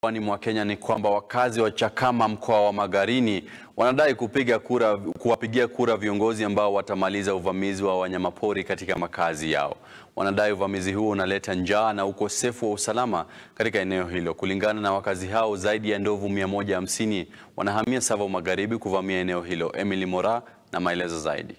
Pwani mwa Kenya ni kwamba wakazi wa Chakama mkoa wa Magarini wanadai kupiga kura, kuwapigia kura viongozi ambao watamaliza uvamizi wa wanyamapori katika makazi yao. Wanadai uvamizi huo unaleta njaa na ukosefu wa usalama katika eneo hilo. Kulingana na wakazi hao, zaidi ya ndovu 150 wanahamia Tsavo Magharibi kuvamia eneo hilo. Emily Mora na maelezo zaidi.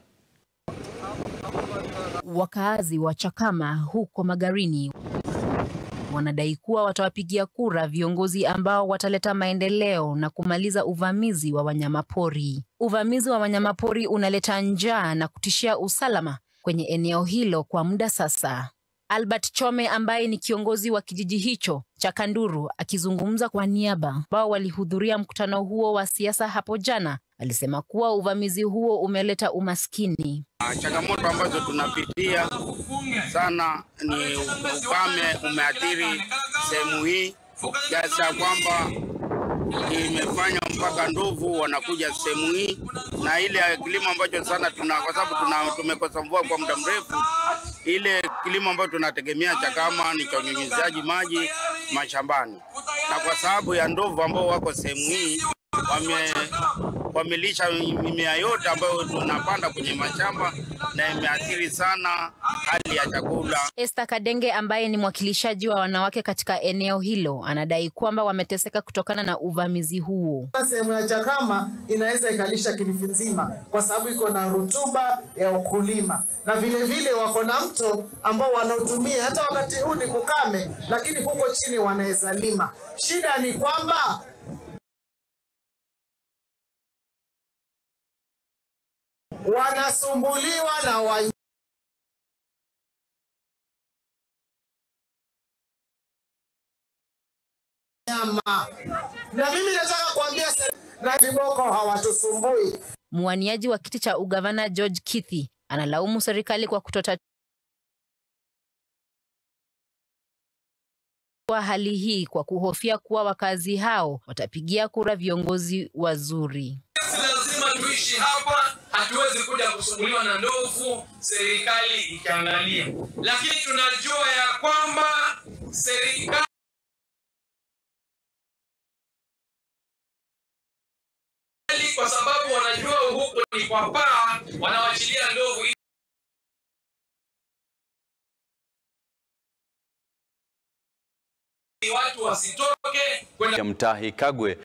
Wakaazi wa Chakama huko Magarini wanadai kuwa watawapigia kura viongozi ambao wataleta maendeleo na kumaliza uvamizi wa wanyamapori. Uvamizi wa wanyamapori unaleta njaa na kutishia usalama kwenye eneo hilo kwa muda sasa. Albert Chome ambaye ni kiongozi wa kijiji hicho cha Kanduru akizungumza kwa niaba ambao walihudhuria mkutano huo wa siasa hapo jana, alisema kuwa uvamizi huo umeleta umaskini. Changamoto ambazo tunapitia sana ni ukame umeathiri sehemu hii kiasi ya kwamba imefanya mpaka ndovu wanakuja sehemu hii, na ile kilimo ambacho sana tuna kwa sababu tuna tumekosa mvua kwa muda mrefu, ile kilimo ambacho tunategemea Chakama ni cha unyunyiziaji maji mashambani, na kwa sababu ya ndovu ambao wako sehemu hii wame wamelisha mimea yote ambayo tunapanda kwenye mashamba na imeathiri sana hali ya chakula. Esther Kadenge ambaye ni mwakilishaji wa wanawake katika eneo hilo anadai kwamba wameteseka kutokana na uvamizi huo. Sehemu ya Chakama inaweza ikalisha Kilifi nzima kwa sababu iko na rutuba ya ukulima, na vile vile wako na mto ambao wanaotumia hata wakati huu ni kukame, lakini huko chini wanaweza lima. Shida ni kwamba wanasumbuliwa na wa nyama, na mimi nataka kuambia na viboko hawatusumbui. Mwaniaji wa kiti cha ugavana George Kithi analaumu serikali kwa kutota kwa hali hii kwa kuhofia kuwa wakazi hao watapigia kura viongozi wazuri. Si lazima tuishi hapa, hatuwezi kuja kusumbuliwa na ndovu serikali ikiangalia, lakini tunajua ya kwamba serikali kwa sababu wanajua huko ni kwa paa, wanawachilia ndovu watu wasitoke ya Mtahi Kagwe